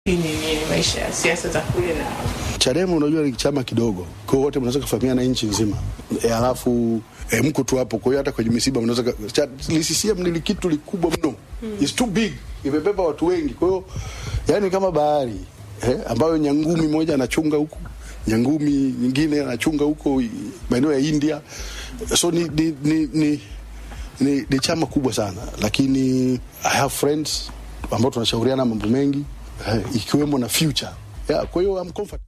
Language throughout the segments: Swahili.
Hii ni ni maisha ya siasa za kule na Chadema unajua ni chama kidogo, kwa hiyo wote mnaweza kufahamiana nchi nzima e, alafu e, mko tu hapo. Kwa hiyo hata kwenye misiba mnaweza ka- cha- li- CCM ni kitu likubwa mno mm. It's too big, imebeba watu wengi. Kwa hiyo yani kama bahari eh, ambayo nyangumi moja anachunga huku, nyangumi nyingine anachunga huko i- maeneo ya India. So ni ni, ni, ni, ni, ni chama kubwa sana, lakini I have friends ambao tunashauriana mambo mengi eh, ikiwemo na future yeah, kwa hiyo I'm comfortable.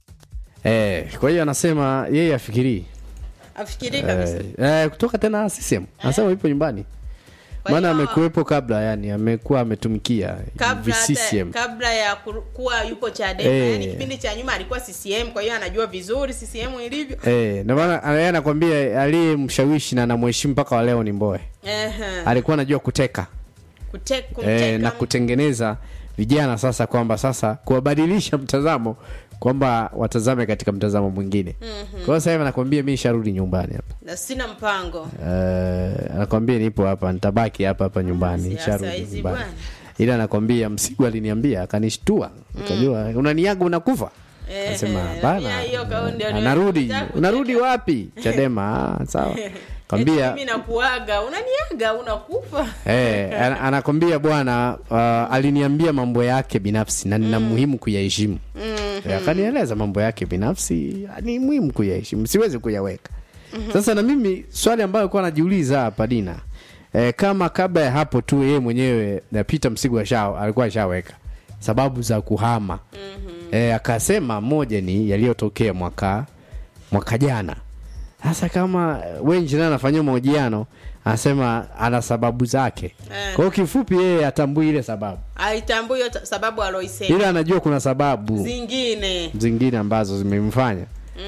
Eh, kwa hiyo anasema yeye afikirii afikiri kabisa eh, eh, kutoka tena CCM anasema yupo nyumbani Kwa maana hiyo- amekuwepo kabla yani amekuwa ametumikia kabla hata, CCM kabla ya kuru- kuwa yupo Chadema Eh. yani kipindi cha nyuma alikuwa CCM kwa hiyo anajua vizuri CCM ilivyo Eh, ndio maana yeye anakwambia aliyemshawishi na anamheshimu mpaka wa leo ni Mbowe. Ehe. Alikuwa anajua kuteka Kute- kumteka eh, na mtu. kutengeneza vijana sasa, kwamba sasa kuwabadilisha mtazamo kwamba watazame katika mtazamo mwingine. Kwa hiyo sasa hivi anakwambia mimi sharudi nyumbani hapa. na sina mpango Eh, anakwambia nipo hapa, nitabaki hapa hapa nyumbani, Siasa sharudi hizi nyumbani. bwana. Ila anakwambia Msigwa aliniambia akanishtua, nikajua unaniaga unakufa. Eh, Nasema eh, bana, pia hiyo kauli ndio anarudi, nilitaka unarudi kuteka. wapi? Chadema, ah, sawa. Eti Kwambia mimi nakuaga unaniaga unakufa Eh, ana- anakwambia bwana uh, aliniambia mambo yake binafsi na nina muhimu kuyaheshimu. Eh, Akanieleza mambo yake binafsi ni muhimu kuyaheshimu, siwezi kuyaweka. Sasa na mimi swali ambayo kwa najiuliza hapa Dina, eh, kama kabla ya hapo tu yeye mwenyewe na Peter Msigwa shao alikuwa ashaweka sababu za kuhama eh, akasema moja ni yaliyotokea mwaka mwaka jana. Sasa kama Wenji naye anafanyia mahojiano anasema ana sababu zake. Eh. Kwa hiyo kifupi, yeye atambui ile sababu, aitambui hiyo ta- sababu aloisema ila anajua kuna sababu zingine zingine ambazo zimemfanya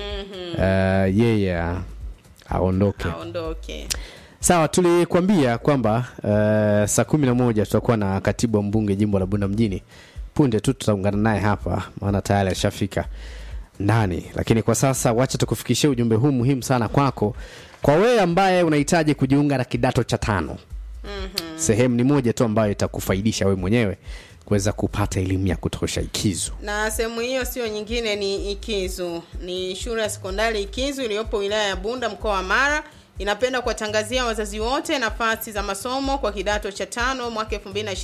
uh, yeye a- aondoke. aondoke Sawa, tulikwambia kwamba uh, saa kumi na moja tutakuwa na katibu wa mbunge jimbo la Bunda mjini. Punde tu tutaungana naye hapa, maana tayari ashafika ndani, lakini kwa sasa wacha tukufikishie ujumbe huu muhimu sana kwako, kwa wewe ambaye unahitaji kujiunga na kidato cha tano. Sehemu ni moja tu ambayo itakufaidisha wewe mwenyewe kuweza kupata elimu ya kutosha ikizu. na sehemu hiyo sio nyingine ni ikizu ni shule ya sekondari ikizu iliyopo wilaya ya bunda mkoa wa mara inapenda kuwatangazia wazazi wote nafasi za masomo kwa kidato cha tano mwaka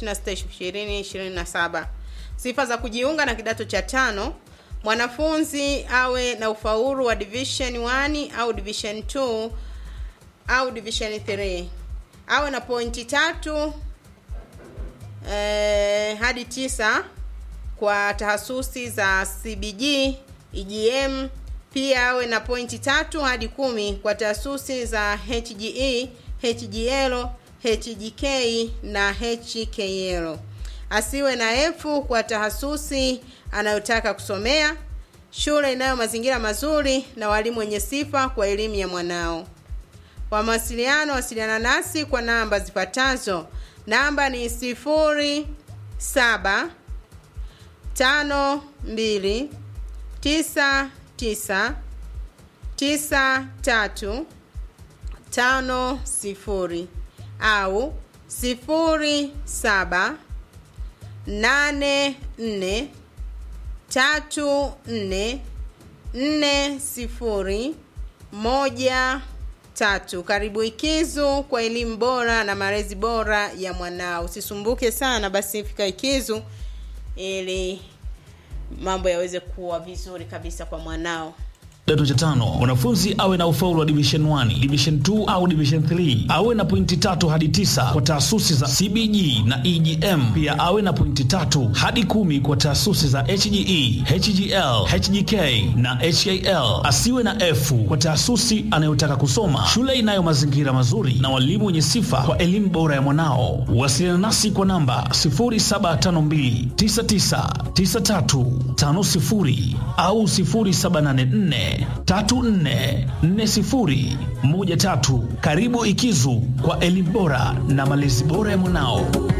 2026 sifa za kujiunga na kidato cha tano mwanafunzi awe na ufaulu wa division 1 au division 2 au division 3 awe na pointi tatu eh, hadi tisa kwa tahasusi za CBG, EGM. Pia awe na pointi tatu hadi kumi kwa tahasusi za HGE, HGL, HGK na HKL. Asiwe na F kwa tahasusi anayotaka kusomea. Shule inayo mazingira mazuri na walimu wenye sifa kwa elimu ya mwanao. Kwa mawasiliano wasiliana nasi kwa namba zifuatazo. Namba ni sifuri saba tano mbili tisa tisa tisa tatu tano sifuri au sifuri saba nane nne tatu nne nne sifuri moja tatu. Karibu Ikizu kwa elimu bora na malezi bora ya mwanao. Usisumbuke sana, basi fika Ikizu ili mambo yaweze kuwa vizuri kabisa kwa mwanao. kidato cha tano mwanafunzi awe na ufaulu wa division 1 division 2 au division 3 awe na pointi tatu hadi tisa kwa taasisi za cbg na egm pia awe na pointi tatu hadi kumi kwa taasisi za hge hgl hgk na hal asiwe na f kwa taasisi anayotaka kusoma shule inayo mazingira mazuri na walimu wenye sifa kwa elimu bora ya mwanao wasiliana nasi kwa namba 0752999350 au 0784344013 karibu ikizu kwa elimu bora na malezi bora ya mwanao